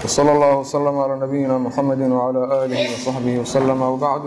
وصلى الله وسلم على نبينا محمد وعلى آله وصحبه وسلم وبعد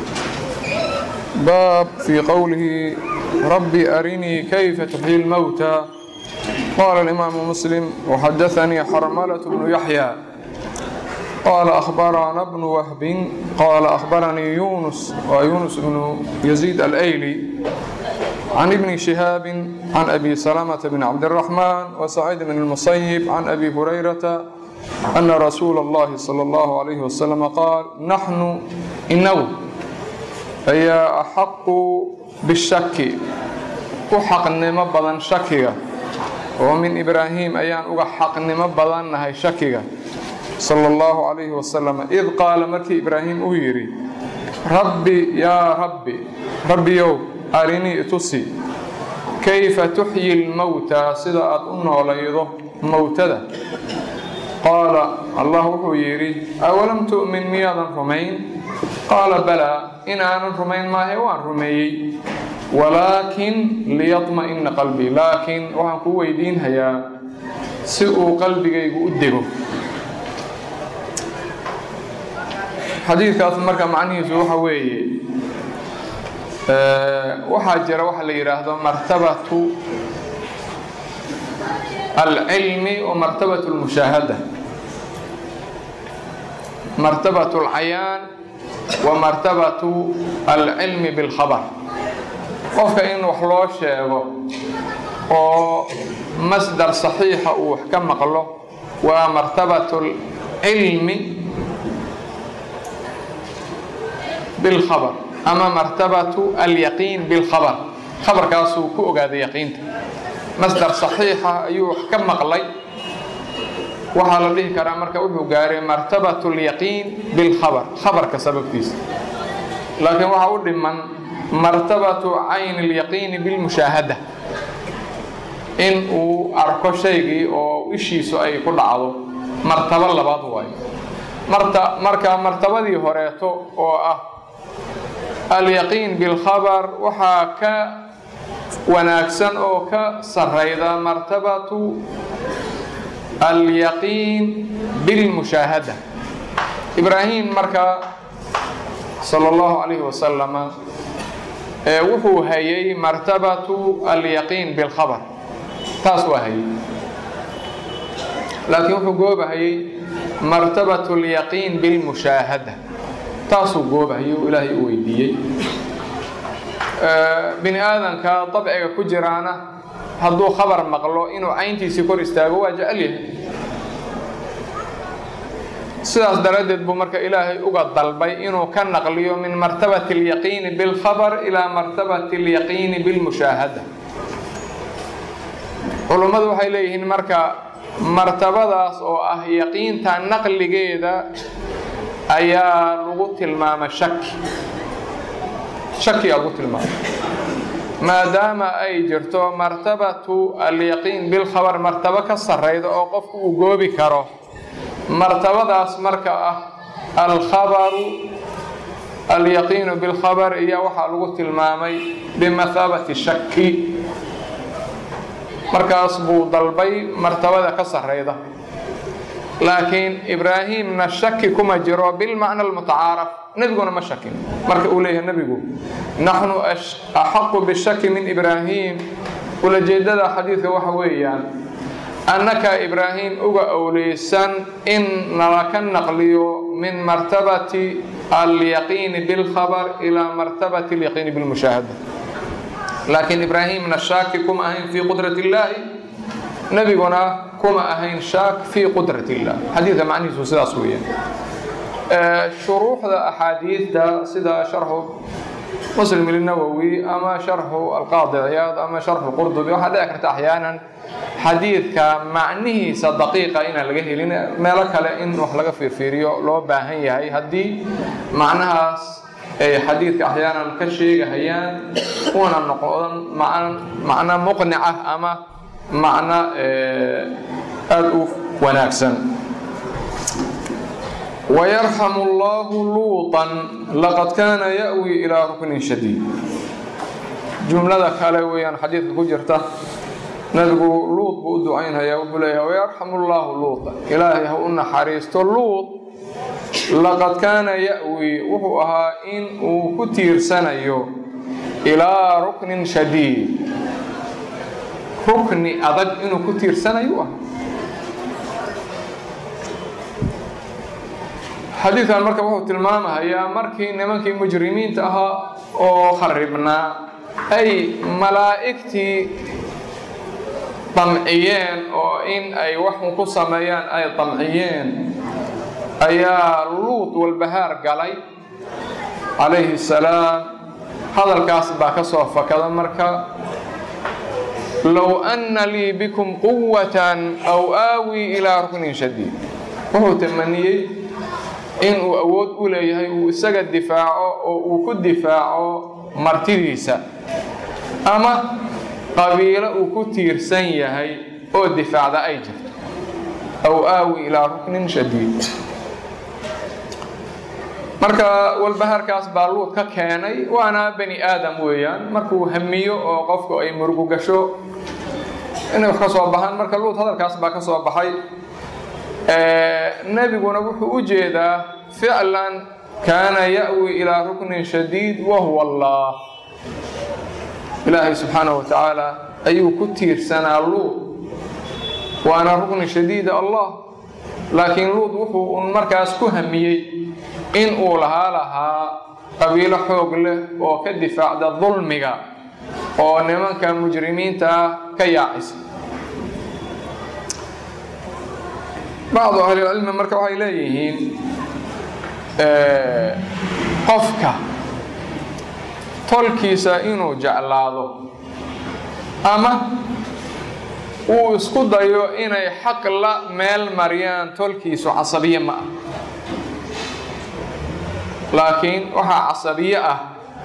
باب في قوله ربي أرني كيف تحيي الموتى قال الإمام مسلم وحدثني حرملة بن يحيى قال أخبرنا ابن وهب قال أخبرني يونس ويونس بن يزيد الأيلي عن ابن شهاب عن أبي سلمة بن عبد الرحمن وسعيد بن المصيب عن أبي هريرة أن رسول الله صلى الله عليه وسلم قال نحن إنه هي أحق بالشك وحقنما بدن شكيga oo min ibraahim ayaan uga xaqnimo badannahay shakiga sala allahu calayhi wasalam id qaala markii ibraahim uu yidhi rabbi yaa rabbi rabbiyow arinii itusi kayfa tuxyi lmowtaa sida aad u noolaydo mowtada qaala allah wuxuu yidhi awalam tu'min miyaadan rumayn qaala balaa inaanan rumayn maahe waan rumeeyey walaakin liyadma'ina qalbii laakiin waxaan kuu weydiinhayaa si uu qalbigaygu u dego xadiidkaas marka macnihiisu waxa weeye waxaa jira waxa la yidhaahdo martabatu alcilmi wa martabatu lmushaahada martabatu alcayaan wa martabatu alcilmi bilkhabar qofka in wax loo sheego oo masdar saxiixa uu wax ka maqlo waa martabatu alcilmi bilkhabar ama martabatu alyaqiin bilkhabar khabarkaasuu ku ogaaday yaqiinta masdar saxiixa ayuu wax ka maqlay waxaa la dhihi karaa marka wuxuu gaaray martabatu alyaqiin bilkhabar khabarka sababtiisa laakiin waxaa u dhiman martabatu cayni alyaqiini bilmushaahada in uu arko shaygii oo ishiisu ay ku dhacdo martabo labaad waayo marta marka martabadii horeeto oo ah alyaqiin bilkhabar waxaa ka wanaagsan oo ka sarayda martabatu alyaqiin bilmushaahada ibraahim marka sala allahu calayhi wasalama wuxuu hayay martabatu alyaqiin bilkhabar taas waa hayay laakiin wuxuu goobahayay martabatu alyaqiin bilmushaahada taasuu goobahayay oo ilaahay u weydiiyey bini aadanka dabciga ku jiraana hadduu khabar maqlo inuu cayntiisii kor istaago waa jecel yahay sidaas daraaddeed buu marka ilaahay uga dalbay inuu ka naqliyo min martabati alyaqiini bilkhabar ilaa martabati alyaqiini bilmushaahada culummadu waxay leeyihiin marka martabadaas oo ah yaqiinta naqligeeda ayaa lagu tilmaama shaki shakiyaa lagu tilmaama maadaama ay jirto martabatu alyaqiin bilkhabar martabo ka sarrayda oo qofku uu goobi karo martabadaas marka ah alkhabaru alyaqiinu bilkhabar iyo waxaa lagu tilmaamay bimathaabati shaki markaas buu dalbay martabada ka sarrayda laakiin ibraahimna shaki kuma jiro bilmacna almutacaaraf nebiguna ma shakin marka uu leeyahay nebigu naxnu axaqu bishaki min ibraahim ulajeedada xadiidka waxa weeyaan annaka ibraahim uga owleysan in nala ka naqliyo min martabati alyaqiini bilkhabar ilaa martabati alyaqiini bilmushaahada laakiin ibraahimna shaaki kuma ahayn fii qudrat illaahi nebiguna kuma ahayn shaak fii qudrat illah xadiidka macnihiisu sidaas weeyaan shuruuxda axaadiidta sida sharxu muslim ilnawowi ama sharxu alqaadi ciyaad ama sharxu qurdubi waxaa dhici karta axyaanan xadiidka macnihiisa daqiiqa inaan laga helin meelo kale in wax laga fiirfiiriyo loo baahan yahay haddii macnahaas ay xadiidka axyaanan ka sheegahayaan una noqon macno muqnica ama macno aada u wanaagsan ويرحم الله لوطا لقد كان يأوي إلى ركن شديد جملة كالي ويان حديث كجرته nabigu luud buu u ducaynhayaa wuxuu leeyahay wayarxamu llaahu luuda ilaahay ha u naxariisto luud laqad kaana ya-wi wuxuu ahaa in uu ku tiirsanayo ilaa ruknin shadiid rukni adag inuu ku tiirsanayo ah xadiidkan marka wuxuu tilmaamahayaa markii nimankii mujrimiinta ahaa oo kharibnaa ay malaa'igtii damciyeen oo in ay waxun ku sameeyaan ay damciyeen ayaa luud walbahaar galay calayhi salaam hadalkaas baa ka soo fakada marka low anna lii bikum quwatan aw aawii ilaa ruknin shadiid wuxuu tamaniyey inuu awood u leeyahay uu isaga difaaco oo uu ku difaaco martidiisa ama qabiilo uu ku tiirsan yahay oo difaacda ay jirto aw aawi ilaa ruknin shadiid marka walbahaarkaas baa luud ka keenay waana bani aadam weeyaan markuu hamiyo oo qofku ay murugu gasho inay wax ka soo baxaan marka luud hadalkaas baa ka soo baxay nebiguna wuxuu u jeedaa ficlan kaana ya-wi ilaa ruknin shadiid wahuwa allah ilaahay subxaanahu wa tacaala ayuu ku tiirsanaa luud waana rukni shadiida allah laakiin luud wuxuu un markaas ku hamiyey in uu lahaa lahaa qabiilo xoog leh oo ka difaacda dulmiga oo nimanka mujrimiinta ah ka yaacisa bacdu ahlilcilmi marka waxay leeyihiin qofka tolkiisa inuu jeclaado ama uu isku dayo inay xaq la meel mariyaan tolkiisu casabiye ma ah laakiin waxaa casabiye ah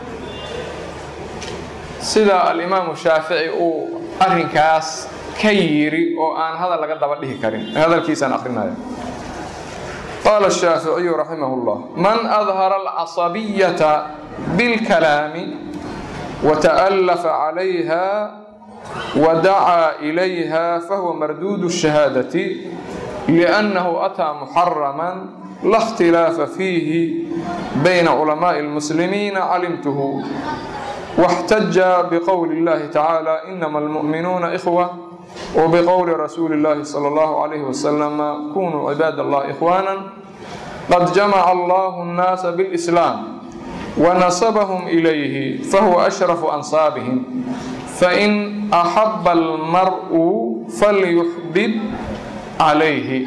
sida alimaamu shaafici uu arrinkaas ka yiri oo aan hadal laga daba dhihi karin hadalkiisaan akrinaya qaala الshaaficiyu raximah اllah man adhara alcasabiyata biاlkalaami wata'alafa calayha wadacaa ilayha fahuwa marduud الshahaadati liأnnahu ataa muxarama la اkhtilaafa fiihi bayna culamaaءi اlmuslimiina calimtuhu واxtaja bqowli اllahi tacaalى inama almu'minuuna إkhوة وبqowli rasuuli اllahi slى اllahu عalayh waslm kunuu cibaad allah إkhwaana qad jamaca allahu الnaasa bاlإslaam wanasabahum إilayhi fahuwa أshrafu ansaabihim fain أxaba almar'u falyuxbib calayhi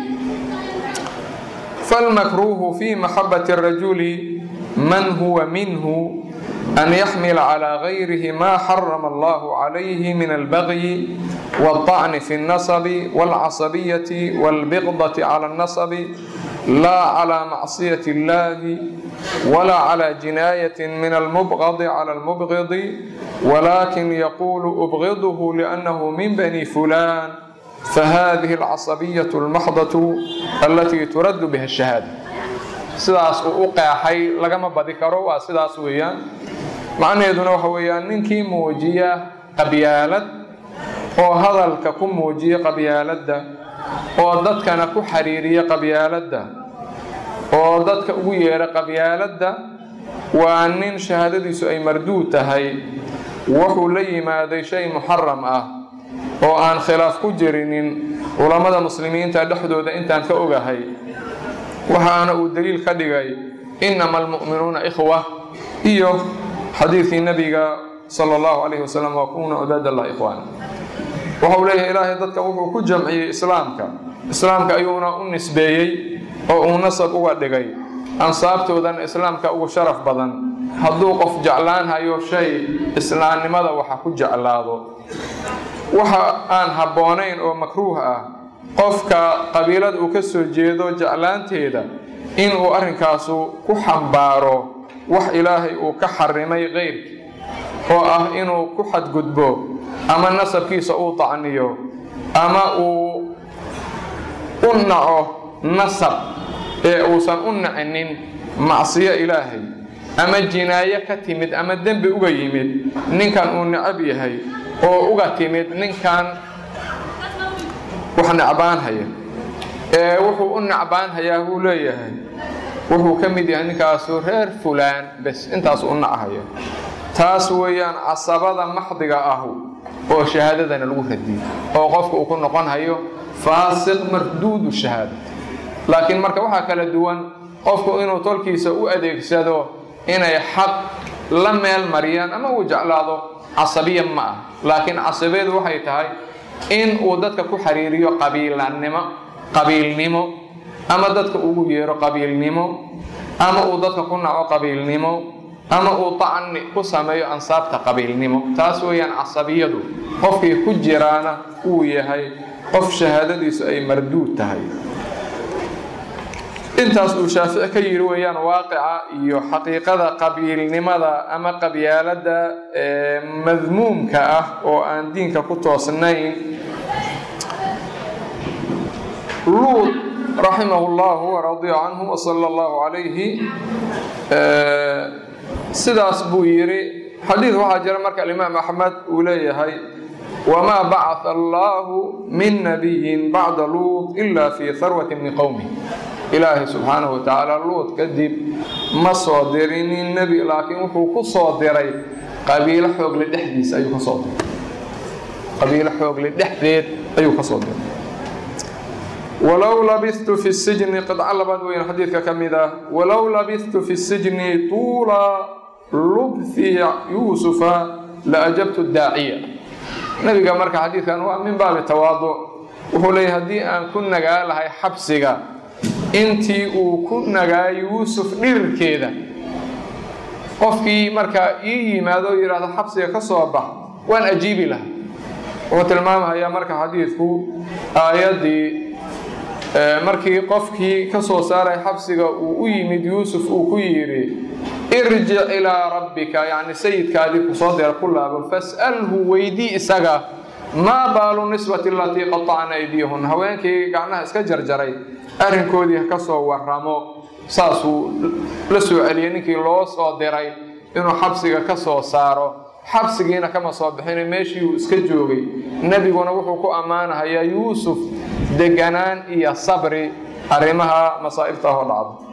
falmakruuhu fi maxabaةi الrajuli man huwa minhu أن يحمل على غيره ما حرم الله عليه من البغي والطعن في النصب والعصبية والبغضة على النصب لا على معصية الله ولا على جناية من المبغض على المبغض ولكن يقول أبغضه لأنه من بني فلان فهذه العصبية المحضة التي ترد بها الشهادة sidaas uu u qeexay lagama badi karo waa sidaas weeyaan macnaheeduna waxa weeyaan ninkii muujiya qabyaalad oo hadalka ku muujiya qabyaaladda oo dadkana ku xiriiriya qabyaaladda oo dadka ugu yeedha qabyaaladda waa nin shahaadadiisu ay marduud tahay wuxuu la yimaaday shay muxaram ah oo aan khilaaf ku jirinin culammada muslimiinta dhexdooda intaan ka ogahay waxaana uu daliil ka dhigay inama almu'minuuna ikhwa iyo xadiidkii nabiga sala allahu calayhi wasalam waa kunuu cibaad allah ikhwaana waxau leeyahay ilaahay dadka wuxuu ku jamciyey islaamka islaamka ayuuna u nisbeeyey oo uu nasab uga dhigay ansaabtoodana islaamka ugu sharaf badan hadduu qof jeclaan hayo shay islaamnimada waxa ku jeclaado waxa aan habboonayn oo makruuh ah qofka qabiilada uu ka soo jeedo jeclaanteeda inuu arrinkaasu ku xambaaro wax ilaahay uu ka xarimay keyrkii oo ah inuu ku xadgudbo ama nasabkiisa uu tacniyo ama uu u naco nasab ee uusan u nacinin macsiyo ilaahay ama jinaayo ka timid ama dembi uga yimid ninkan uu necab yahay oo uga timid ninkan wax necbaanhaya ee wuxuu u necbaanhayaa buu leeyahay wuxuu ka mid yahay ninkaasu reer fulaan bes intaas u nachayo taas weeyaan casabada maxdiga ahu oo shahaadadana lagu radiyey oo qofka uu ku noqon hayo faasiq marduudu shahaada laakiin marka waxaa kala duwan qofku inuu tolkiisa u adeegsado inay xaq la meel mariyaan ama uu jeclaado casabiya ma ah laakiin casabeedu waxay tahay in uu dadka ku xiriiriyo qabiilanimo qabiilnimo ama dadka ugu yeero qabiilnimo ama uu dadka ku naco qabiilnimo ama uu tacni ku sameeyo ansaabta qabiilnimo taas weeyaan casabiyadu qofkii ku jiraana uu yahay qof shahaadadiisu ay marduud tahay intaas uu shaafici ka yidhi weeyaan waaqica iyo xaqiiqada qabiilnimada ama qabyaalada madmuumka ah oo aan diinka ku toosnayn luud raximah llahu waradia canhu wsala allahu calayhi sidaas buu yidhi xadiid waxaa jira marka alimaam axmed uu leeyahay wamaa bacaa allahu min nabiyin bacda luud ila fii harwati min qowmi ilaahay subxaanahu watacaala luud kadib ma soo dirinin nebi laakiin wuxuu ku soo diray qabiilo xoogle dhexdiisa ayuu kasoo diray qabiilo xoogle dhexdeed ayuu kasoo diray walow labistu fi sijni qidco labaad weyn xadiidka ka mid ah walow labistu fi sijni tuula lubthi yuusufa la ajabtu daaciya nebiga marka xadiidkan waa min baabi tawaaduc wuxuu leeyahy haddii aan ku nagaa lahay xabsiga intii uu ku nagaa yuusuf dhirirkeeda qofkii markaa ii yimaado o yidhaahdo xabsiga ka soo bax waan ajiibi lahaa wuxuu tilmaamayaa marka xadiidku aayaddii markii qofkii ka soo saaray xabsiga uu u yimid yuusuf uu ku yidhi irjic ilaa rabbika yacni sayidkaadii kusoo deer ku laabo fas'alhu weydii isaga maa baalu nisbati alatii qatacna aydiyahun haweenkii gacnaha iska jarjaray arrinkoodii ha ka soo waramo saasuu la soo celiyey ninkii loo soo diray inuu xabsiga ka soo saaro xabsigiina kama soo bixina meeshii uu iska joogay nebiguna wuxuu ku ammaanahayaa yuusuf deganaan iyo sabri arrimaha masaa'ibta ahoo dhacdo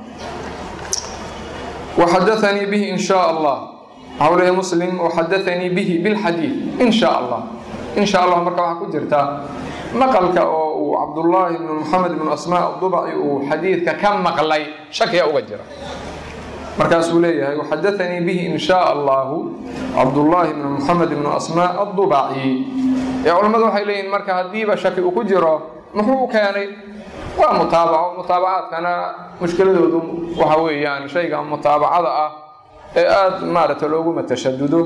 waxadaanii bihi in shaa allah waxau leeyahy muslim waxadaanii bihi bilxadiid in shaa allah in sha allah marka waxaa ku jirta maqalka oo uu cabdullaahi ibnu moxamed ibnu asmaa adubaci uu xadiidka ka maqlay shakiya uga jira markaasuu leeyahay waxadaanii bihi in shaa allahu cabdullaahi ibnu moxamed ibnu asmaa adubaci ee culammadu waxay leeyihin marka haddiiba shaki uu ku jiro muxuu u keenay waa mutaabaco mutaabacaadkana mushkiladoodu waxa weeyaan shayga mutaabacada ah ee aada maaragta looguma tashadudo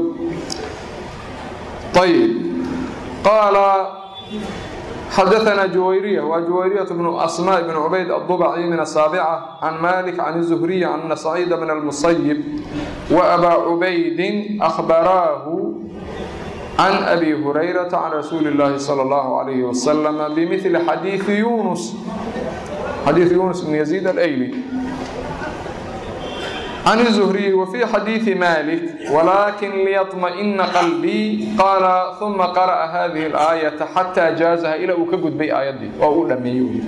ayib qaala xadaثna juwayriya waa juwayriyaة bnu asmاء bn cubayd الضبعي min الsaaبcة can malik can الزhriي ana سacيid bn الmuصyب وأbا cubaydi أخbaraahu can abi hurayraةa can rasuuli الlahi slى الlaه عlيه وsلم bmثli xadiiثi yunus xadiiث yunus bn يزيid الأyli عن الزهري وفي حديث مالك ولكن ليطمئن قلبي قال ثم قرأ هذه الآية حتى جازها إلى أكجد بي آياتي وأولمي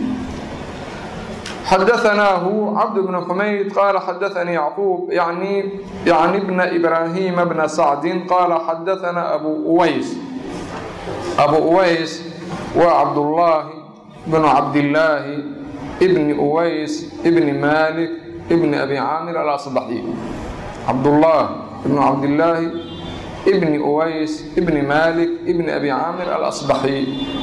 حدثناه عبد بن حميد قال حدثني يعقوب يعني يعني ابن إبراهيم بن سعد قال حدثنا أبو أويس أبو أويس وعبد الله بن عبد الله ابن أويس ابن مالك ابن أبي عامر الأصبحي عبد الله ابن عبد الله ابن أويس ابن مالك ابن أبي عامر الأصبحي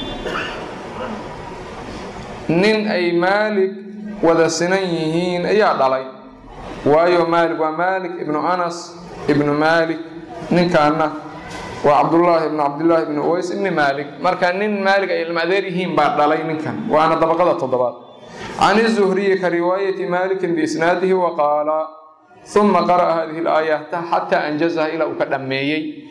nin ay maalik wada sinan yihiin ayaa dhalay waayo maalik waa maalik ibnu anas ibnu maalik ninkaana waa cabdullaahi ibnu cabdillaahi ibnu uways ibni maalik marka nin maalik ay ilma adeer yihiin baa dhalay ninkan waana dabaqada toddobaad can الزهriyi ka riwaayati maliki biisnaadihi waqaala ثuma qara'a hadihi اlaayata xataa anjazaha ilaa uu ka dhammeeyey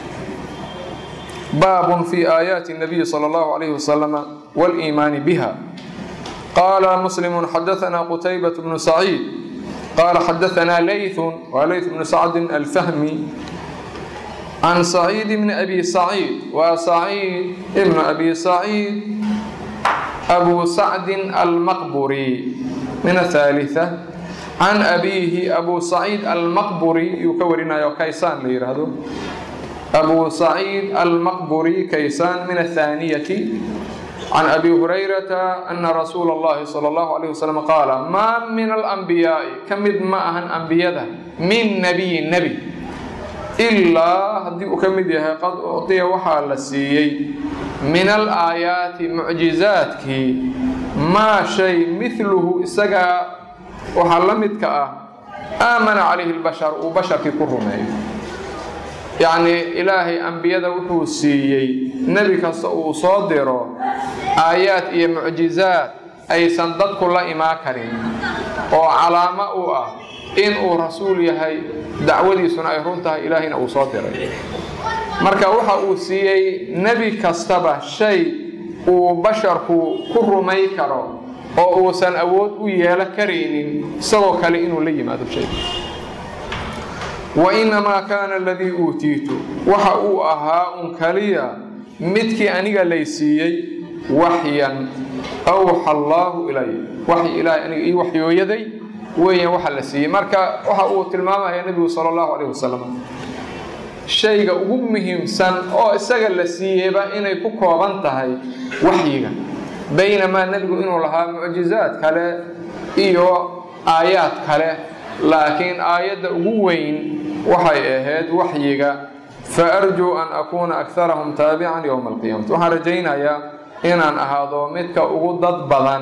baab fi aayaati الnabiyi salى اllahu عalayh wasalam wاliimaani biha qaala muslimu xadaثna qutaybaة bnu saciid qaala xadaثna layثu waa layث bnu sacdi alfahmi can saciid bni abi saciid waa saciid ibnu abi saciid أبو سعد المقبري من الثالثة عن أبيه أبو سعيد المقبري يكورنا كيسان ليرهدو أبو سعيد المقبري كيسان من الثانية عن أبي هريرة أن رسول الله صلى الله عليه وسلم قال ما من الأنبياء كمد معهن أنبياء من نبي نبي ilaa haddii uu ka mid yahay qad ucdiya waxaa la siiyey min alaayaati mucjizaadkii maa shay midluhu isagaa waxaa la midka ah aamana calayhi lbashar uu basharkii ku rumeeyo yacnii ilaahay ambiyada wuxuu siiyey nebi kasta uu soo diro aayaad iyo mucjizaad aysan dadku la imaan karin oo calaamo u ah in uu rasuul yahay dacwadiisuna ay run tahay ilaahayna uu soo diray marka waxa uu siiyey nebi kastaba shay uu basharku ku rumay karo oo uusan awood u yeelo karaynin isagoo kale inuu la yimaado shay wa innamaa kaana aladii uutiitu waxa uu ahaa un kaliya midkii aniga lay siiyey waxyan awxa allaahu ilay waxy ilaahay aniga ii waxyooyaday weeyaan waxa la siiyey marka waxa uu tilmaamaya nebigu sala allahu calayh wasalam shayga ugu muhiimsan oo isaga la siiyeyba inay ku kooban tahay waxyiga baynamaa nebigu inuu lahaa mucjizaad kale iyo aayaad kale laakiin aayadda ugu weyn waxay ahayd waxyiga fa arjuu an akuuna akharahum taabican yowma alqiyaamati waxaan rajaynayaa inaan ahaado midka ugu dad badan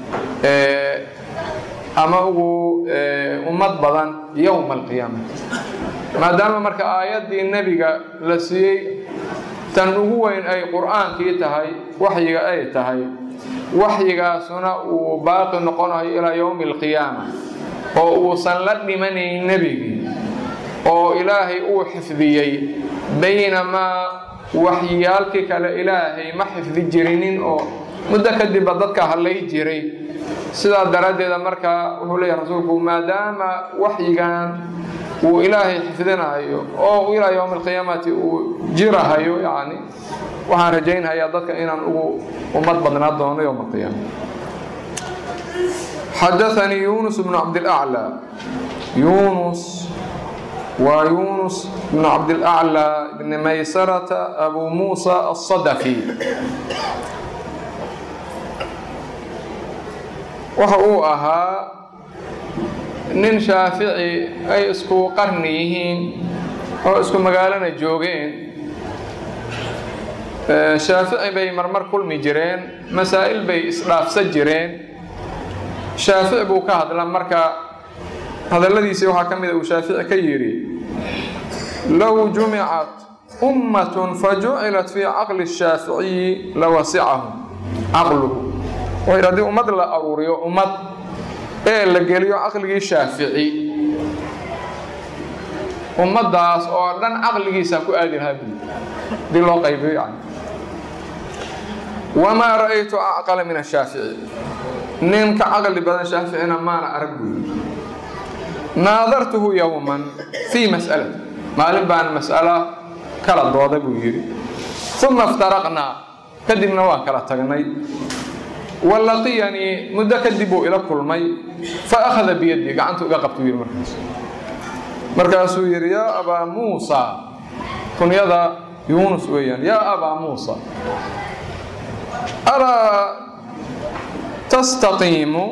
ama ugu ummad badan yowma alqiyaamati maadaama marka aayaddii nebiga la siiyey tan ugu weyn ay qur-aankii tahay waxyiga ay tahay waxyigaasuna uu baaqi noqonayo ilaa yowmi alqiyaama oo uusan la dhimanayn nebigii oo ilaahay uu xifdiyey baynamaa waxyiyaalkii kale ilaahay ma xifdi jirinin oo muddo kadibba dadka hadlay jiray sidaa daraaddeeda markaa wuxuu leeyahay rasuulku maadaama waxyigan uu ilaahay xifdinayo oo ilaa yowmi alqiyaamati uu jirahayo yani waxaan rajaynhayaa dadka inaan ugu ummad badnaa doono yowma alqiyaama xadaanii yunus bnu cabdilaclى yunus waa yunus bnu cabdilaclى bni maysarata abu muusa الصadafi waxa uu ahaa nin shaafici ay isku qarni yihiin oo isku magaalana joogeen shaafici bay marmar kulmi jireen masaa'il bay isdhaafsan jireen shaafici buu ka hadla marka hadalladiisii waxaa ka mida uu shaafici ka yidhi low jumicat ummatun fajucilat fii caqli الshaaficiyi lawasicahum caqluhu wuxuu yidhi haddii ummad la aruuriyo ummad ee la geliyo caqligii shaafici ummaddaas oo dhan caqligiisa ku aadi lahaa buuli hadii loo qaybiyo yani wamaa ra'aytu acqala min ashaafici ninka caqli badan shaaficina maana arag buuli naadartuhu yowman fii mas'alati maalin baan mas'alo kala dooda buu yidhi uma iftaraqnaa kadibna waan kala tagnay walaqiyanii muddo kadib buu ila kulmay fa akhada biyadii gacantu iga qabtu yidhi markaas markaasuu yidhi yaa abaa muusa kunyada yuunus weeyaan yaa abaa muusa alaa tastaqiimu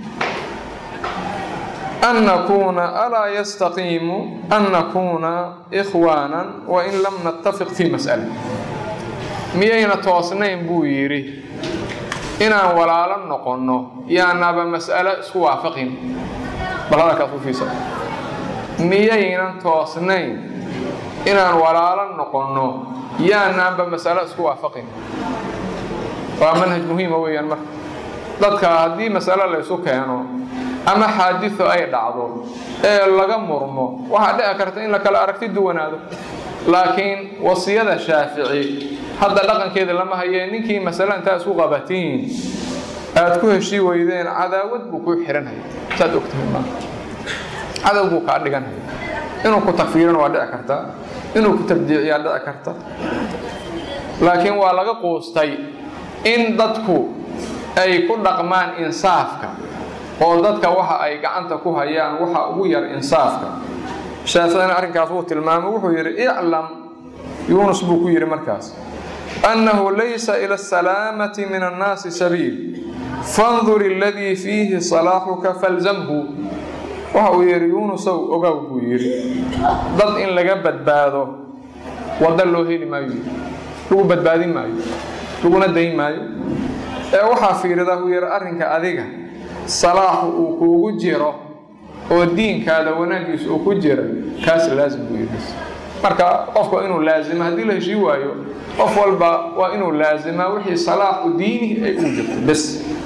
an nakuuna alaa yastaqiimu an nakuuna ikhwaanan wain lam nattafiq fii mas'ala miyayna toosnayn buu yidhi inaan walaalo noqonno yaanaba mas'alo isku waafaqin bal hadalkaas u fiisa miyaynan toosnayn inaan walaalo noqonno yaanaanba mas'alo isku waafaqin waa manhaj muhiima weeyaan marka dadka haddii mas'alo laysu keeno ama xaadiso ay dhacdo ee laga murmo waxaa dhici karta in la kala aragti duwanaado laakiin wasiyada shaafici hadda dhaqankeeda lama hayee ninkii masale intaa isku qabatiin aad ku heshii weydeen cadaawad buu kuu xihanhaya saad ogtahay ma cadow buu kaa dhiganhaya inuu ku takfiirana waa dhici kartaa inuu ku tabdiiciyaa dhici karta laakiin waa laga quustay in dadku ay ku dhaqmaan insaafka oo dadka waxa ay gacanta ku hayaan waxa ugu yar insaafka shaaficina arrinkaas wuu tilmaamay wuxuu yidhi iclam yuunus buu ku yidhi markaas annahu laysa ila asalaamati min annaasi sabiil fandur iladii fiihi salaaxuka falzamhu waxa uu yidhi yuunusow ogow buu yidhi dad in laga badbaado wadda loo heli maayo lagu badbaadin maayo laguna dayn maayo ee waxaa fiirida uu yidhi arrinka adiga salaaxu uu kuugu jiro oo diinkaada wanaaggiisa uu ku jira kaas laazim buu yidhi marka qofka inuu laazima haddii la heshii waayo qof walba waa inuu laazimaa wixii salaaxu diinihi ay ugu jirto bes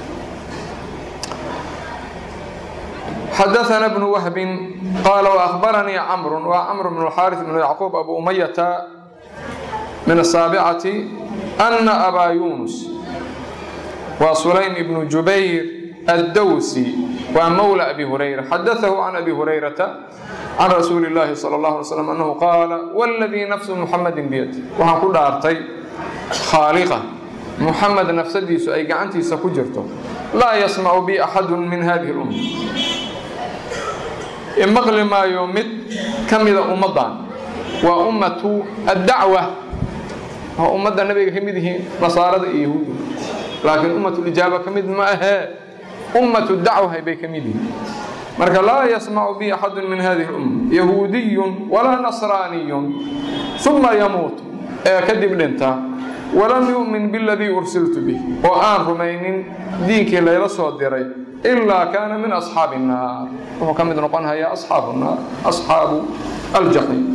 xadaثna بن وهب qال وأخبرنيi cمر wa cمر بن الxاrث بن يعقوب أbو أمyة من الساaبعة أن أbا يuنس wa سليم بن جuبير الdwسي wa mولى أbي هريرة xadaثه عن أbي هريرة عن رsuuل اللahi صلى الله عليه وسلم أنه qاaل والذي نفس محمد بيد waxaan ku dhaartay khاaلقة محمد نفsadiisu ay gacantiisa ku jirto laa يسمع bي أحad min hذه الأمة imaqli maayo mid ka mida ummaddan waa ummatu addacwa waa ummadda nabiga ka mid yihiin nasaarada iyo yahuudda laakiin ummatulijaaba ka mid ma ahee ummatu dacwahay bay ka mid yihiin marka laa yasmacu bi axadun min hadihi lumma yahuudiyun walaa nasraaniyun uma yamuut ee kadib dhinta walam yu'min biladii ursiltu bih oo aan rumaynin diinkii layla soo diray ilaa kaana min asxaabi الnaar wuxuu ka mid noqon hayaa asxaabu naar asxaabu aljaxiim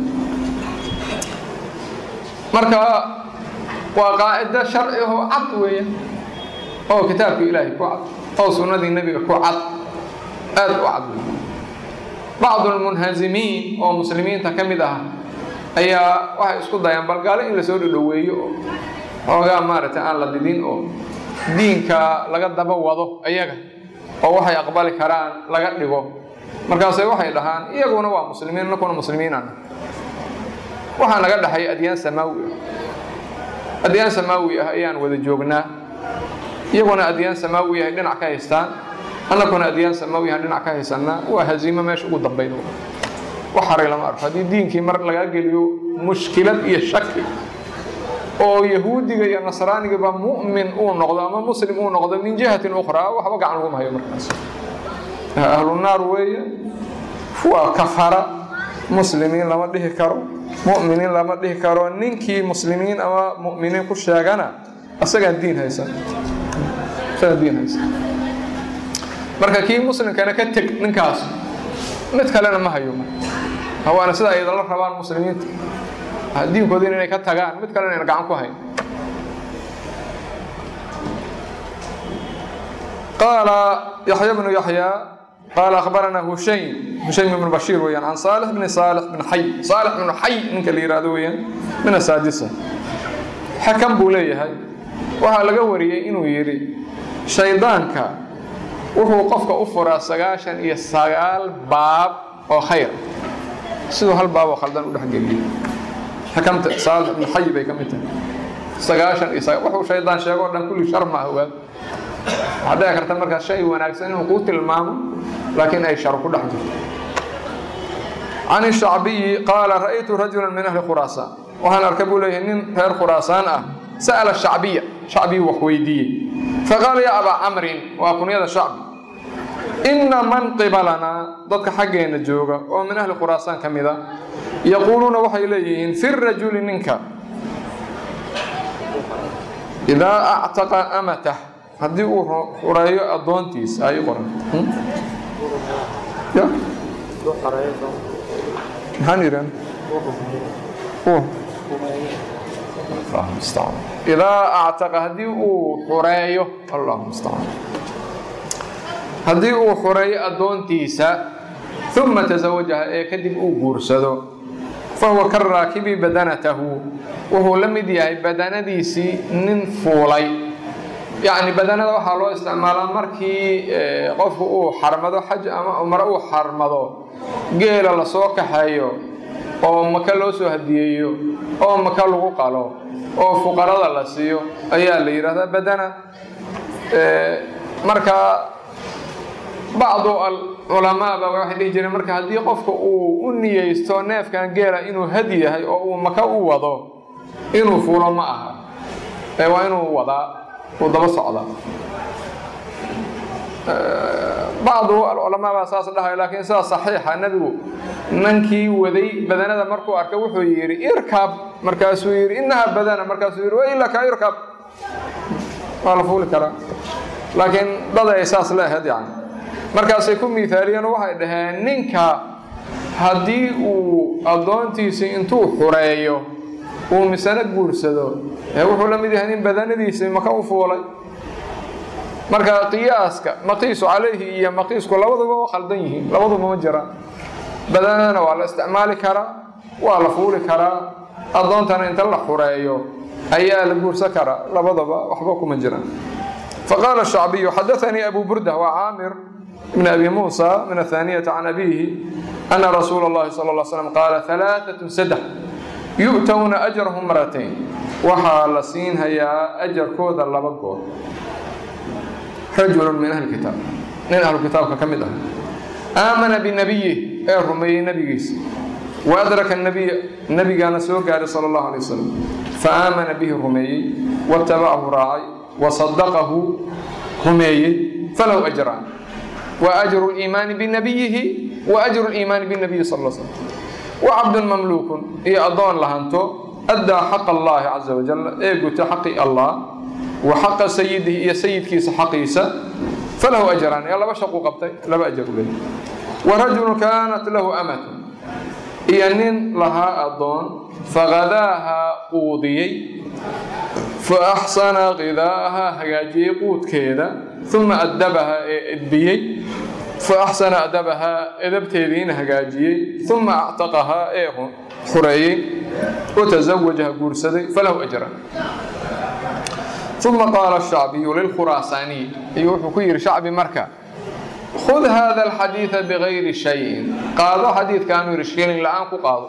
marka waa qaacido sharci oo cad weeya oo kitaabka ilaahay ku cad oo sunnadii nebiga ku cad aad u cad bacdu lmunhazimiin oo muslimiinta ka mid ah ayaa waxay isku dayaan balgaalo in lasoo dhodhoweeyo oo xoogaa maaragtay aan la didin oo diinka laga daba wado ayaga oo waxay aqbali karaan laga dhigo markaase waxay dhahaan iyaguna waa muslimiin nakuna muslimiinan waxaa naga dhexay adyaan samaawi ah adyaan samaawi ah ayaan wada joognaa iyaguna adyaan samaawi ahay dhinac ka haystaan annakuna adyaan samaawi ahan dhinac ka haysanaa waa haziimo meesha ugu dambayn wax haray lama arko haddii diinkii mar lagaa geliyo mushkilad iyo shaki oo yahuudiga iyo nasraanigaba mu'min uu noqdo ama muslim uu noqdo min jihatin ukhraa waxba gacan laguma hayo markaas ahlunaar weeye waa kafara muslimiin lama dhihi karo mu'miniin lama dhihi karo ninkii muslimiin ama mu'miniin ku sheegana asagaan diin haysan asagaan diin haysan marka kii muslimkana ka teg ninkaas mid kalena ma hayo waana sida ay idinla rabaan muslimiinta diinkoodina inay ka tagaan mid kalena ayna gacan ku hayn qaala yaxya bnu yaxya qaala akhbarana hushaym hushaym ibnu bashiir weeyaan can saalix bni saalix bn xay saalix bnu xay ninka la yihahdo weeyaan min asaadisa xakam buu leeyahay waxaa laga wariyey inuu yidhi shaydaanka wuxuu qofka u furaa sagaashan iyo sagaal baab oo khayr siduu hal baab oo khaldan u dhexgeliyey xakamta saalix ibnu xay bay ka mid tahay sagaashan iyo sagaa wuxuu shaydaan sheego o dhan kulli shar maaha ogaad waxaa dhici karta markaas shay wanaagsan inuu kuu tilmaamo laakiin ay shar ku dhex jirto can ishacbiyi qaala ra'aytu rajulan min ahli khuraasaan waxaan arkay buu leeyahay nin reer khuraasaan ah sa'ala shacbiya shacbiyu wax weydiiyey faqaala yaa abaa camrin waa kunyada shacbi inna man qibalanaa dadka xaggeenna jooga oo min ahli khuraasaan ka mid a yaquuluuna waxay leeyihiin fi rajuli ninka idaa actaqa amatah haddii uu xureeyo addoontiisa ay qoran ya maxaan yidhan idaa actaqa haddii uu xureeyo allahu mustacaan haddii uu xureeyo addoontiisa uma tasawajaha ee kadib uu guursado fahuwa ka raakibi badanatahu wuxuu la mid yahay badanadiisii nin fuulay yacni badanada waxaa loo isticmaalaa markii qofku uu xarmado xaj ama cumro uu xarmado geela lasoo kaxeeyo oo maka loo soo hadiyeeyo oo maka lagu qalo oo fuqarada la siiyo ayaa la yidhahdaa badana marka bacdu alculamaaba waxay dhihi jireen marka haddii qofka uu u niyeysto neefkan geela inuu hadi yahay oo uu maka u wado inuu fuulo ma aha ee waa inuu wadaa uu daba socdaa bacdu alculamaa baa saas dhahay laakiin sidaa saxiixa nebigu nankii waday badanada markuu arkay wuxuu yidhi irkab markaasuu yidhi inaha badana markaasuu yidhi wailaka irkab waa la fuuli karaa laakiin dad ay saas leehayd yani markaasay ku miithaaliyeen oo waxay dhaheen ninka haddii uu addoontiisii intuu xureeyo uu misano guursado ee wuxuu la mid yahay nin badanadiisii maka u fuulay marka qiyaaska maqiisu calayhi iyo maqiisku labaduba waa khaldan yihiin labaduba ma jiraan badanadana waa la isticmaali karaa waa la fuuli karaa addoontana inta la xureeyo ayaa la guursan karaa labadaba waxba kuma jiraan faqaala shacbiyu xadaanii abu burda waa caamir bn abi muusa min athaaniyati can abiihi ana rasuula اllahi sal ll slam qaala alaaثatu saddex yu'towna ajrahum maratayn waxaa la siinhayaa ajarkooda laba good rajulu min ahli kitaab nin ahlu kitaabka ka mid ah aamana binabiyih ee rumeeyey nebigiisa wa adraka nabiya nebigaana soo gaaray sala allahu alay wasalam fa aamana bihi rumeeyey watabacahu raacay wa sadaqahu rumeeyey falahu ajraan wa ajru liimaani binabiyihi wa ajru liimaani binabiyi sal l slam wa cabdun mamluukun iyo addoon lahanto addaa xaqa allahi caza wajal ee guta xaqi allah wa xaqa sayidihi iyo sayidkiisa xaqiisa falahu ajraan ee laba shaquu qabtay laba ajar u leeyahy wa rajulun kaanat lahu amatun iyo nin lahaa addoon faqadaaha quudiyey fa axsana qidaaha hagaajiyey quudkeeda uma addabaha ee edbiyey fa axsana adabahaa edabteediina hagaajiyey uma actaqahaa ee xureeyey watazawajaha guursaday falahu ajraan uma qaala shacbiyu lilkhuraasaaniy ayuu wuxuu ku yidhi shacbi marka khud hada alxadiida bigayri shayin qaado xadiidkaanu yidhi shilin la-aan ku qaado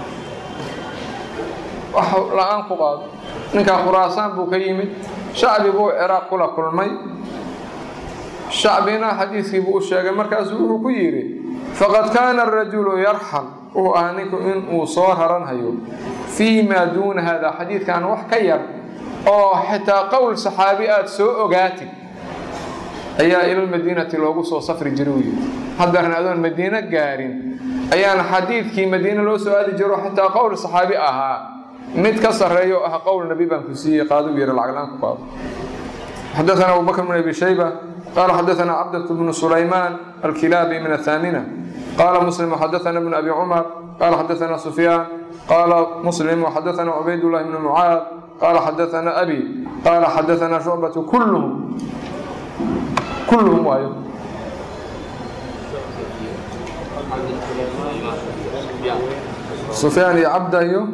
wax la-aan ku qaado ninkaa khuraasaan buu ka yimid shacbi buu ciraaq kula kulmay shacbina xadiidkii buu u sheegay markaasuu wuxuu ku yidhi faqad kaana arajulu yarxal wuxuu ahaa ninku inuu soo raranhayo fii maa duuna hada xadiidkan wax ka yar oo xitaa qowl saxaabi aada soo ogaatid ayaa ilalmadiinati loogu soo safri jiray uu yidhi haddarna adoon madiino gaarin ayaana xadiidkii madiine loo soo aadi jiro xitaa qowl saxaabi ahaa mid ka sarreeya oo ah qowl nebi baan ku siiyey qaaduu yidhi lacaglaan ku qaado xadaثana abu bakr bn abi shayba qala xadaثana cabdة bnu sulaymaan alkilaabi min athaamina qala muslim xadaثana bn abi cumar qala xadaثana sufyaan qala muslim xadaثana cubayd llahi bn mucaad qala xadaثana abi qala xadaثana shucbaةu kulluhum kulluhum waayo sufyaan iyo cabda iyo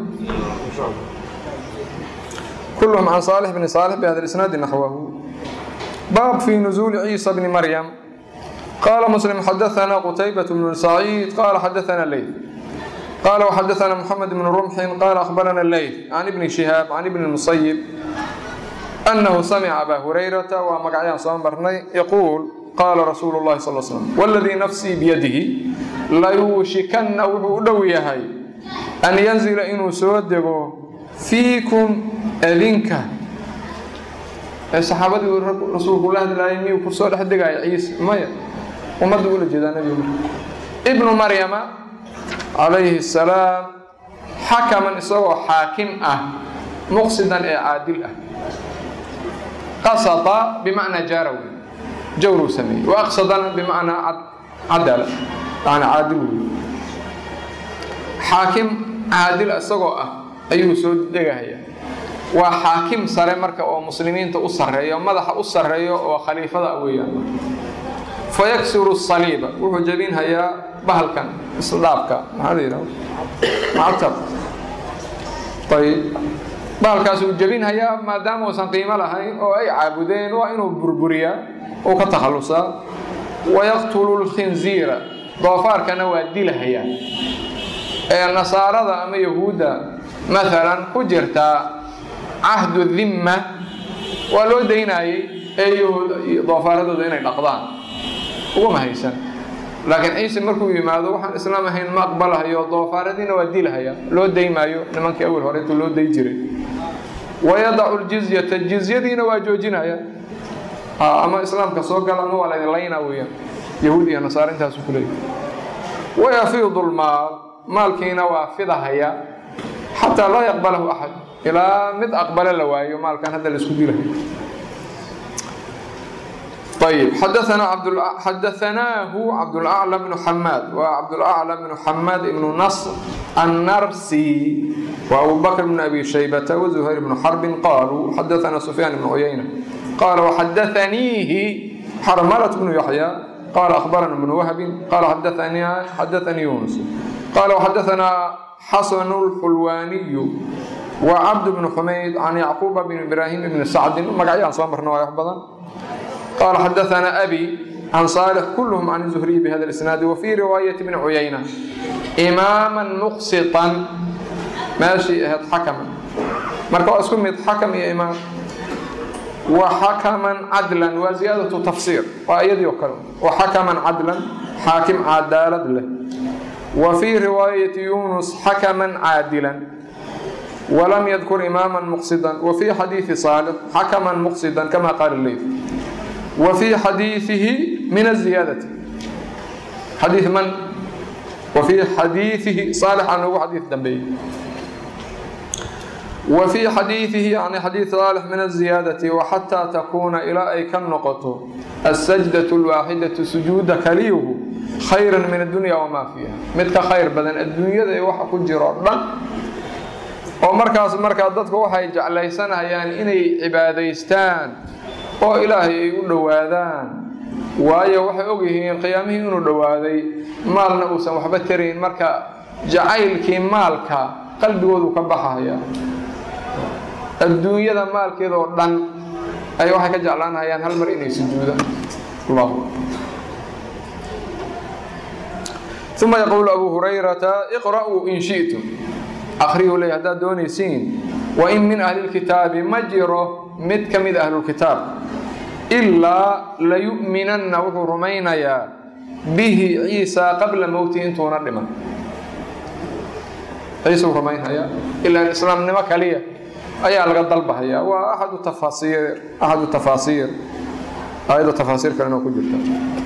كلهم عن صالح بن صالح بهذا الإسناد نحوه باب في نزول عيسى بن مريم قال مسلم حدثنا قتيبة بن سعيد قال حدثنا الليث قال وحدثنا محمد بن رمح قال أخبرنا الليث عن ابن شهاب عن ابن المصيب أنه سمع أبا هريرة ومقعيان صنبرني يقول قال رسول الله صلى الله عليه وسلم والذي نفسي بيده ليوشكن وحودويهي أن ينزل إنه سودقه fiikum adinka ee saxaabadii rasuulku la hadlaayay miyuu ku soo dhex degaya ciise maya ummadda ula jeedaa nebigu ibnu maryama calayhi salaam xakaman isagoo xaakim ah muqsidan ee caadil ah qasada bimacnaa jaarawi jawruu sameeyey wa aqsadana bimacnaa cadala yani caadil wey xaakim caadil isagoo ah ayuu soo degahayaa waa xaakim sare marka oo muslimiinta u sarreeyo madaxa u sarreeyo oo khaliifada weeyaan fa yaksiru saliiba wuxuu jebinhayaa bahalkan isdhaabka maxaa la yidhahda macatab ayib bahalkaas uu jebinhayaa maadaama uusan qiimo lahayn oo ay caabudeen waa inuu burburiyaa uu ka takhallusaa wayaqtulu lkhinziira doofaarkana waa dilahayaa ee nasaarada ama yahuudda maalan ku jirtaa cahdu dimma waa loo daynayey eeyahooda iyo doofaaradooda inay dhaqdaan ugama haysan laakiin ciise markuu yimaado waxaan islaam ahayn ma aqbalahayo doofaaradiina waa dilahaya loo daymaayo nimankii awel hore intuu loo day jiray wayadacu ljizyata jizyadiina waa joojinaya ama islaamka soo gala ama waa laydin laynaa weeyaan yahuud iyo nasaare intaasu ku leeyahy wayafiidu lmaal maalkiina waa fidahaya xataa laa yaqbalahu axad ilaa mid aqbale la waayo maalkan hadda laisku dilahayo طيب حدثنا عبد حدثناه عبد الأعلى بن حماد وعبد الأعلى بن حماد بن نصر النرسي وأبو بكر بن أبي شيبة وزهير بن حرب قالوا حدثنا سفيان بن عيينة قال وحدثنيه حرملة بن يحيى قال أخبرنا ابن وهب قال حدثني حدثني يونس قال وحدثنا حسن الحلواني وعبد بن حميد عن يعقوب بن إبراهيم بن سعد مقعيان صامرنا ويحفظا قال حدثنا أبي عن صالح كلهم عن الزهري بهذا الإسناد وفي رواية ابن عيينة إماما مقسطا ماشي هاد حكما مركو أسكم حكم يا إمام وحكما عدلا وزيادة تفسير وأيد يكرم وحكما عدلا حاكم عدالة له وفي رواية يونس حكما عادلا ولم يذكر إماما مقصدا وفي حديث صالح حكما مقصدا كما قال الليث وفي حديثه من الزيادة حديث من؟ وفي حديثه صالح عنه حديث دنبي وفي حديثه يعني حديث صالح من الزيادة وحتى تكون إلى أي كالنقطة السجدة الواحدة سجود كليه خيرا من الدنيا وما فيها مثل خير بدن الدنيا ذي وحا كجرار oo markaas markaa dadku waxay jeclaysanayaan inay cibaadaystaan oo ilaahay ay u dhowaadaan waayo waxay ogyihiin qiyaamihii inuu dhowaaday maalna uusan waxba tarayn marka jacaylkii maalka qalbigoodu ka baxaya adduunyada maalkeeda oo dhan ay waxay ka jeclaanayaan hal mar inay sujuudaan allahu ثم يقول أبو هريرة اقرأوا إن شئتم أخريه لي هذا دوني سين وإن من أهل الكتاب مجره مد كمد أهل الكتاب إلا ليؤمنن وحو رمينيا به عيسى قبل موته انتو نرمى عيسى رمينيا إلا الإسلام نمك عليه أي على الضلبة هي وأحد التفاسير أحد التفاسير أيضا تفاسير كانوا كجرتا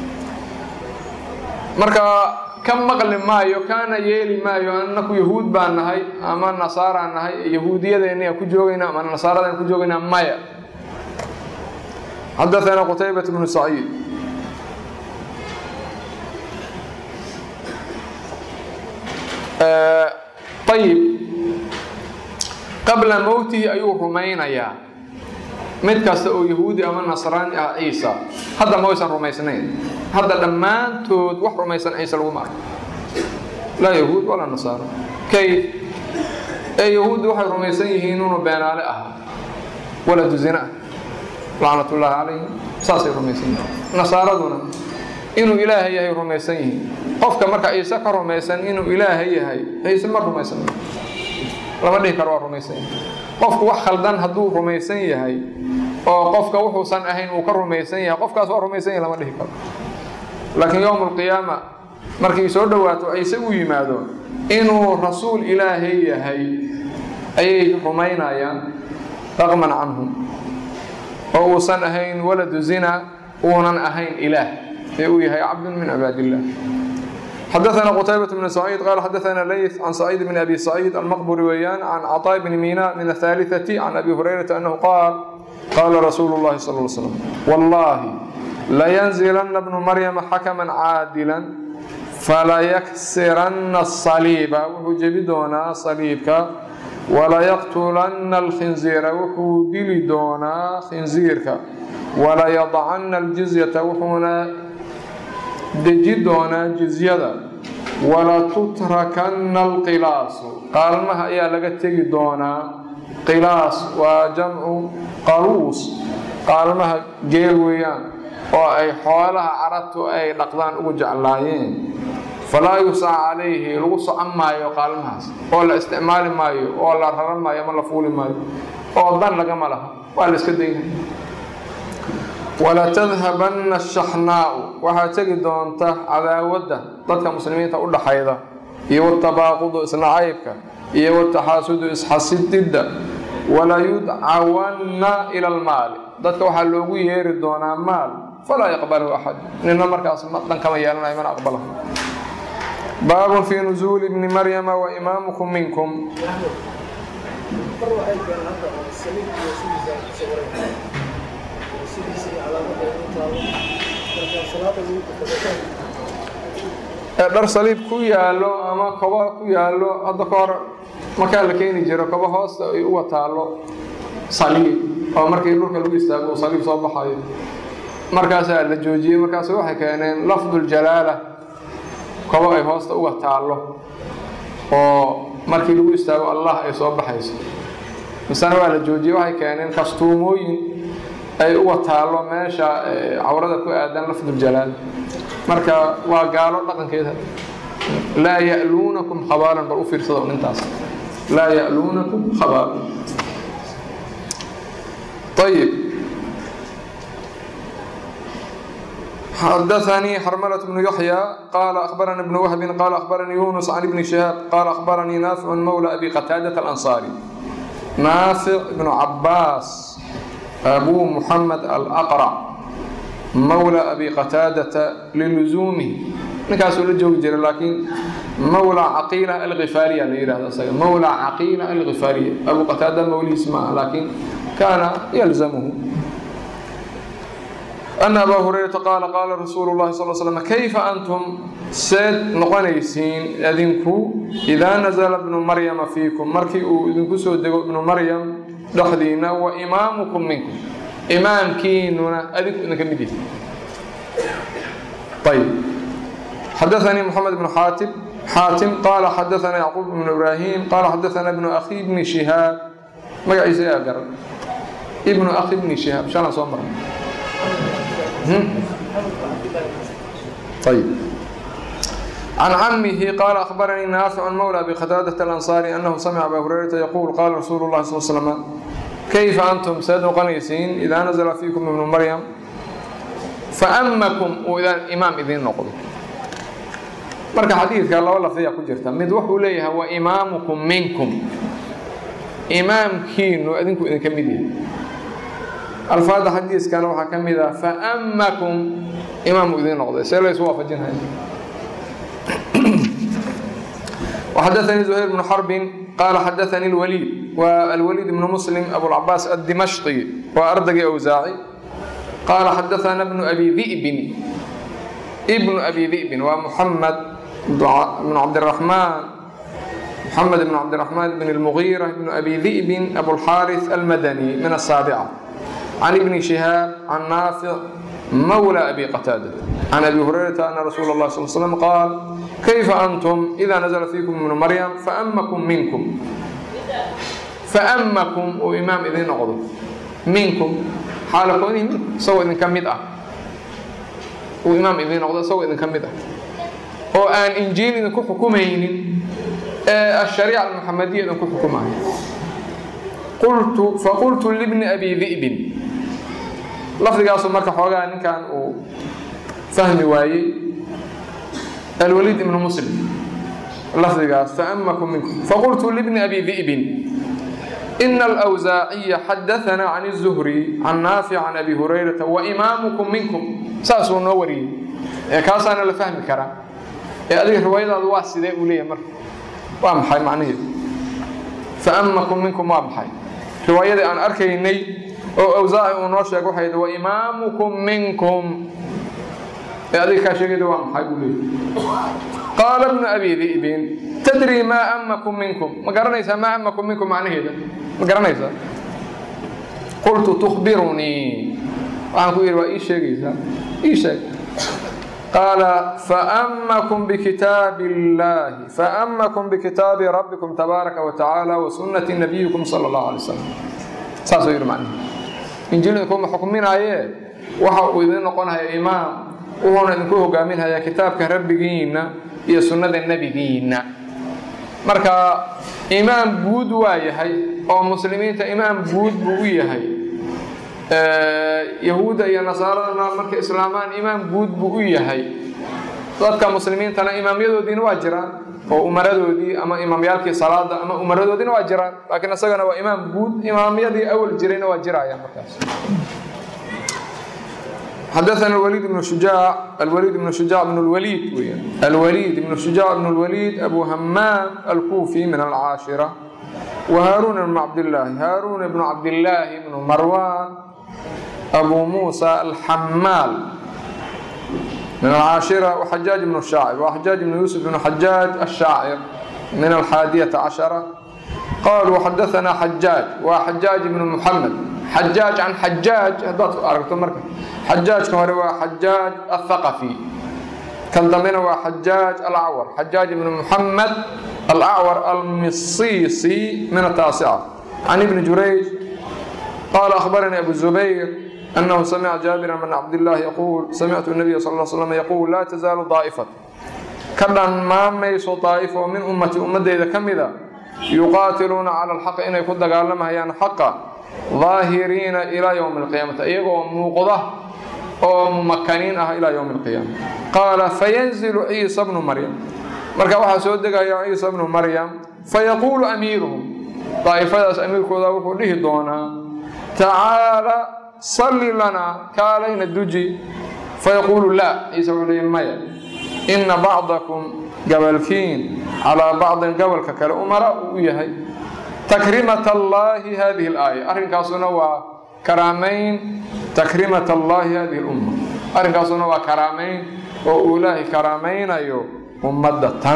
مركا ka maqli maayo kaana yeeli maayo annaku yahuud baan nahay ama nasaaraan nahay yahuudiyadeena ku joogaynaa ama nasaaradan ku joogaynaa maya حدثنا قتيبة بن سعيد آه طيب قبل موته أيوه رمينيا mid kasta oo yahuudi ama nasraani ah ciisa hadda ma waysan rumaysnayn hadda dhammaantood wax rumaysan ciise laguma arko laa yahuud walaa nasaaro kayf ee yahuuddi waxay rumaysan yihiin inuu beenaale ahaa waladu zina ah lacnatullaahi calayhim saasay rumaysan yihiin nasaaraduna inuu ilaahay yahay rumaysan yihiin qofka marka ciise ka rumaysan inuu ilaahay yahay ciise ma rumaysan lama dhihi karo waa rumaysan yahay qofku wax khaldan hadduu rumaysan yahay oo qofka wuxuusan ahayn uu ka rumaysan yahay qofkaas waa rumaysan yahay lama dhihi karo laakiin yowm alqiyaama markii soo dhowaato ciise uu yimaado inuu rasuul ilaahay yahay ayay rumaynayaan raqman canhum oo uusan ahayn waladu zina uunan ahayn ilaah ee uu yahay cabdun min cibaadiillah حدثنا قتيبة بن سعيد قال حدثنا ليث عن سعيد بن أبي سعيد المقبري ويان عن عطاء بن ميناء من الثالثة عن أبي هريرة أنه قال قال رسول الله صلى الله عليه وسلم والله لينزلن ابن مريم حكما عادلا فليكسرن الصليب وحجبدونا صليبك وليقتلن الخنزير وحودلدونا خنزيرك وليضعن الجزية وحونا deji doonaa jizyada walatutrakanna alqilaasu qaalmaha ayaa laga tegi doonaa qilaas waa jamcu qaluus qaalmaha geel weeyaan oo ay xoolaha carabtu ay dhaqdaan ugu jeclaayeen falaa yusac calayhi lagu socon maayo qaalmahaas oo la isticmaali maayo oo la raran maayo ama la fuuli maayo oo dan lagama laha waa la iska daynaya walatadhabanna ashaxnaa'u waxaa tegi doonta cadaawadda dadka muslimiinta u dhaxayda iyo watabaaqudu isnacaybka iyo wataxaasudu isxasididda walayudcawanna ila almaali dadka waxaa loogu yeeri doonaa maal falaa yaqbalahu axad nina markaas dhan kama yeelanayo mana aqbalaho baabun fii nusuuli bni maryama wa imaamukum minkum dhar saliib ku yaallo ama koba ku yaallo hadda ka hor markaa la keeni jiro koba hoosta ay uga taallo saliib oo markii dhulka lagu istaago uu saliib soo baxayo markaasaa la joojiyey markaas waxay keeneen lafduljalaala koba ay hoosta uga taallo oo markii lagu istaago allah ay soo baxayso misena waa la joojiyey waxay keeneen kastuumooyin ay uga taallo meesha cawrada ku aadan lafduljalaal marka waa gaalo dhaqankeeda laa ya'luunakum khabaalan bal u fiirsada un intaas laa ya'luunakum khabaalan ayib xadaثnي xrmلة بن يحyى qال أخبرnي بن وهب qال أخبرني يونس عن بن شهاب qال أخبرني نافع مولى أبي qتاadة الأنصاري نافع بن عباس أbو محمد الأقرع mawlى abi qataadata liluzuumihi ninkaasuu la joogi jira laakiin mawlى caqiila alkifaariya la yihahdo isaga mawlى caqiila alkifaariya abu qataada mawlihiis maaha laakiin kaana yalzamuhu ana abaa hurayrata qaala qaala rasuulu llahi sal slm kayfa antum seed noqonaysiin idinku idaa nazla bnu maryama fiikum markii uu idinku soo dego ibnu maryam dhexdiina wa imaamukum minkum imaamkiinuna adinku idinka mid yihi ayb xadaثanii mxamed bn xaatim xaatim qaala xadaثana yacquub bn ibraahim qaala xadaثana bnu akhi bni shihaab magaciisa yaa garan ibnu akhi bni shihaab shalaan soo marnay ayb can camihi qaala akhbaranii naaficu mawla abi qataadaة اlanصaari anahu samca aba hurayrata yaquul qaala rasuulu اlahi sal slm kayfa antum seed noqonaysiin idaa nazla fiikum ibnu maryam faamakum uu imaam idiin noqdo marka xadiidka laba lafdiya ku jirta mid wuxuu leeyahay wa imaamukum minkum imaamkiinu idinku idinka mid yahay alfaada xadiiskana waxaa ka mid ah faamakum imaam uu idiin noqday see laysu waafajinaya وxadaثnii زhayr بن xرb qala xadaثnii الwlيid wa alwlيid بن msلm abوlcabaas الdimashqi waa ardagii awsaaci qaala xadaثna bnu abi ذi'bin bnu abi ذi'bin waa mحamed bn cabdالرaحmaan mحamed bn cabdالرaحmaan bn الmغيرة bn abi ذi'bin abوlxاariث almadnي min الsaaبcة can ibni شihaab can naafic mawlى abi qataada can abi hurayrata ana rasuula اlah sal slm qaal kayfa antum ida nazla fiikum ibnu maryam faamakum minkum faamakum uu imaam idiin noqdo minkum xaala koonihi minkum isagoo idinka mid ah uu imaam idiin noqdo isagoo idinka mid ah oo aan injiil idinku xukumaynin ee ashariica almuxamadiya idinku xukumayo qultu faqultu libni abi di'bin lafdigaasu marka xoogaa ninkan uu fahmi waayey alwaliid ibnu muslim lafdigaas faamakum minkum faqultu libni abi di'bin ina alwsaaciya xadaثana can الzuhri can naafic can abi hurayrata waimaamukum minkum saasuu noo wariyey ee kaasaana la fahmi karaa ee adiga riwaayadaadu waa sidee uu leeyahay marka waa maxay macnaheedu faamakum minkum waa maxay riwaayadii aan arkaynay oo awsaaci uu noo sheeg waxay waimaamukum minkum ee adiga kaa sheegayda waa maxay buu leeyahy qaala bnu abi di'bin tadrii maa amakum minkum ma garanaysaa maa amakum minkum macnaheeda ma garanaysaa qultu tukhbirunii waxaan ku yidhi waa ii sheegaysaa ii sheeg qaala faamakum bikitaabi illaahi faamakum bikitaabi rabbikum tabaaraka wa tacaala wa sunnati nabiyikum sala allahu alay wasalam saasuu yidhi macnahe injiil idinkuma xukminaayee waxa uu idin noqonaya imaam wuxuuna idinku hogaaminhayaa kitaabka rabbigiinna iyo sunnada nebigiinna marka imaam guud waa yahay oo muslimiinta imaam guud buu u yahay yahuudda iyo nasaaradana markay islaamaan imaam guud buu u yahay dadka muslimiintana imaamyadoodiina waa jiraan oo umaradoodii ama imaamyaalkii salaada ama umaradoodiina waa jiraan laakiin isagana waa imaam guud imaamyadii awal jirayna waa jirayaan markaas حدثنا الوليد بن شجاع الوليد بن شجاع بن الوليد ويا. الوليد بن شجاع بن الوليد أبو همام الكوفي من العاشرة وهارون بن عبد الله هارون بن عبد الله بن مروان أبو موسى الحمال من العاشرة وحجاج بن الشاعر وحجاج بن يوسف بن حجاج الشاعر من الحادية عشرة قالوا حدثنا حجاج وحجاج بن محمد حجاج عن حجاج هدات أرقتم مركز حجاج كان هو حجاج الثقفي كان ضمنه هو حجاج الأعور حجاج بن محمد الأعور المصيصي من التاسعة عن ابن جريج قال أخبرني أبو الزبير أنه سمع جابر بن عبد الله يقول سمعت النبي صلى الله عليه وسلم يقول لا تزال طائفة كدن ما ميسو طائفة من أمتي أمتي إذا كمذا يقاتلون على الحق إن يكون دقالما هيان حقا ظاهرين إلى يوم القيامة إيغو موقضة أو ممكنين إلى يوم القيامة قال فينزل عيسى بن مريم marka waxaa soo degaya ciisa bnu maryam fayaquulu amiiruhum daa'ifadaas amiirkooda wuxuu dhihi doonaa tacaala salli lanaa kaalayna duji fayaquulu laa ciise wuxuu leeyahy maya ina bacdakum gabalkiin calaa bacdin gobolka kale umara uu u yahay takrimat allaahi hadihi alaaya arrinkaasuna waa karaamayn takrimat allaahi hadihi lumma arrinkaasuna waa karaamayn oo uu ilaahay karaamaynayo ummadda tan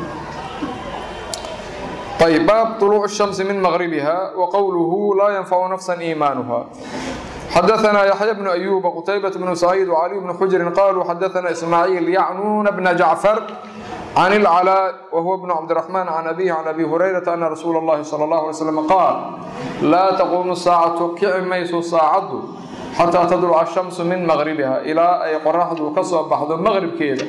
طيب باب طلوع الشمس من مغربها وقوله لا ينفع نفسا إيمانها حدثنا يحيى بن أيوب وقتيبة بن سعيد وعلي بن حجر قالوا حدثنا إسماعيل يعنون بن جعفر عن العلاء وهو ابن عبد الرحمن عن أبيه عن أبي هريرة أن رسول الله صلى الله عليه وسلم قال لا تقوم الساعة كعميس ساعة حتى تطلع الشمس من مغربها إلى أي قرحة كسب بعض المغرب كذا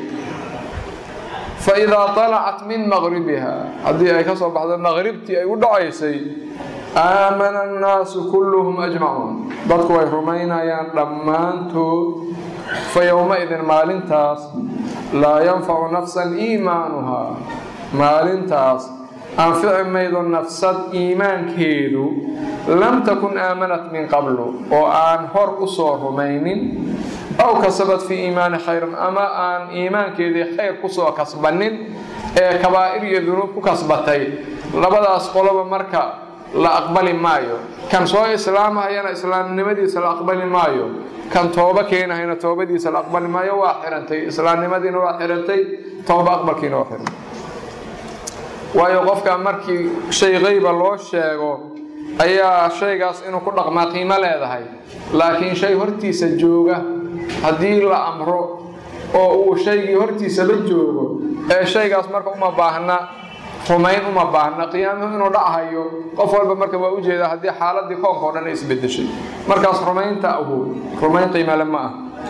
فإذا طلعت من مغربها هذه أي كسب بعض المغرب تي أي ودعيسي آمن الناس كلهم أجمعون dadku way rumaynayaan dhammaantood fayowmaidin maalintaas laa yanfacu nafsan iimaanuhaa maalintaas anfici maydo nafsad iimaankeedu lam takun aamanat min qablu oo aan hor u soo rumaynin aw kasabad fii iimaani khayran ama aan iimaankeedii khayr kusoo kasbanin ee kabaa'ir iyo dunuub ku kasbatay labadaas qoloba marka la aqbali maayo kan soo islaamahayana islaamnimadiisa la aqbali maayo kan tooba keenahayna toobadiisa la aqbali maayo waa xirantay islaamnimadiina waa xirantay tooba aqbalkiina waa xirantay waayo qofka markii shay qayba loo sheego ayaa shaygaas inuu ku dhaqmaa qiimo leedahay laakiin shay hortiisa jooga haddii la amro oo uu shaygii hortiisaba joogo ee shaygaas marka uma baahna rumayn uma baahna qiyaamuhu inuu dhachayo qof walba marka waa ujeedaa haddii xaaladii koonka o dhan ay isbedeshay markaas rumaynta ahu rumayn qiimale ma ah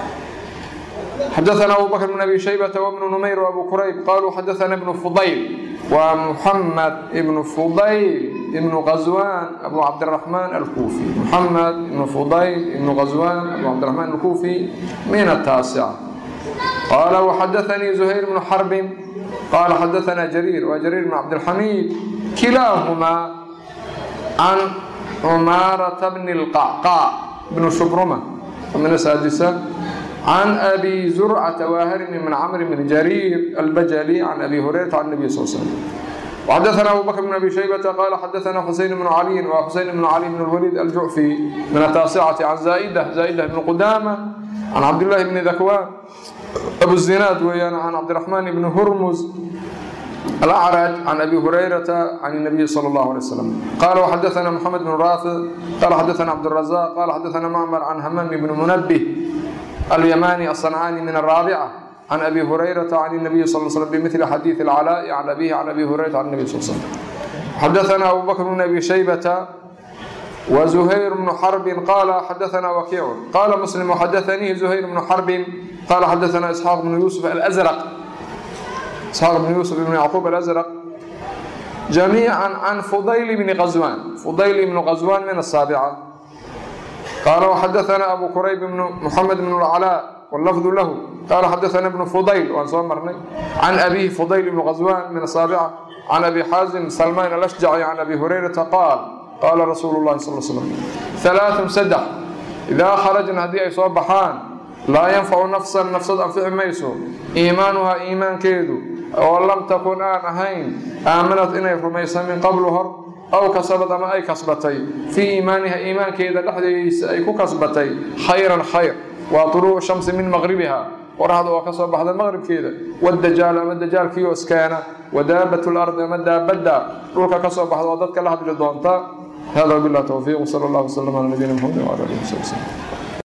حدثنا أبو بكر بن أبي شيبة وابن نمير وأبو كريب قالوا حدثنا ابن فضيل ومحمد ابن فضيل ابن غزوان أبو عبد الرحمن الكوفي محمد ابن فضيل ابن غزوان أبو عبد الرحمن الكوفي من التاسعة قال وحدثني زهير بن حرب قال حدثنا جرير وجرير بن عبد الحميد كلاهما عن عمارة بن القعقاع بن شبرمة من السادسة عن أبي زرعة واهرم من عمرو بن جرير البجلي عن أبي هريرة عن النبي صلى الله عليه وسلم وحدثنا أبو بكر بن أبي شيبة قال حدثنا حسين بن علي وحسين بن علي بن الوليد الجعفي من التاسعة عن زائدة زائدة بن قدامة عن عبد الله بن ذكوان أبو الزناد ويانا عن عبد الرحمن بن هرمز الأعرج عن أبي هريرة عن النبي صلى الله عليه وسلم قال وحدثنا محمد بن رافع قال حدثنا عبد الرزاق قال حدثنا معمر عن همام بن منبه اليماني الصنعاني من الرابعة عن أبي هريرة عن النبي صلى الله عليه وسلم بمثل حديث العلاء عن أبيه عن أبي هريرة عن النبي صلى الله عليه وسلم حدثنا أبو بكر بن أبي شيبة وزهير بن حرب قال حدثنا وكيع قال مسلم وحدثني زهير بن حرب قال حدثنا إسحاق بن يوسف الأزرق إسحاق بن يوسف بن يعقوب الأزرق جميعا عن فضيل بن غزوان فضيل بن غزوان من السابعة قال وحدثنا أبو كريب بن محمد بن العلاء واللفظ له قال حدثنا ابن فضيل وأن صمرني عن أبيه فضيل بن غزوان من السابعة عن أبي حازم سلمان الأشجعي عن أبي هريرة قال قال رسول الله صلى الله عليه وسلم ثلاث سدح إذا خرجنا هدي أي صبحان لا ينفع نفسا نفسا أنفع ميسو إيمانها إيمان كيدو ولم تكن آن أهين آمنت إني رميسا من قبل هر أو كسبت أما أي كسبتي في إيمانها إيمان كيدا لحديس أي كسبتي خير الخير وطلوع الشمس من مغربها ورهد وكسب بعد المغرب كيدا والدجال أما الدجال كيو اسكانا ودابة الأرض أما الدابة روكا كسب بعد وضدك لحد جدونتا هذا بالله توفيق وصلى الله وسلم على نبينا محمد وعلى آله وصحبه وسلم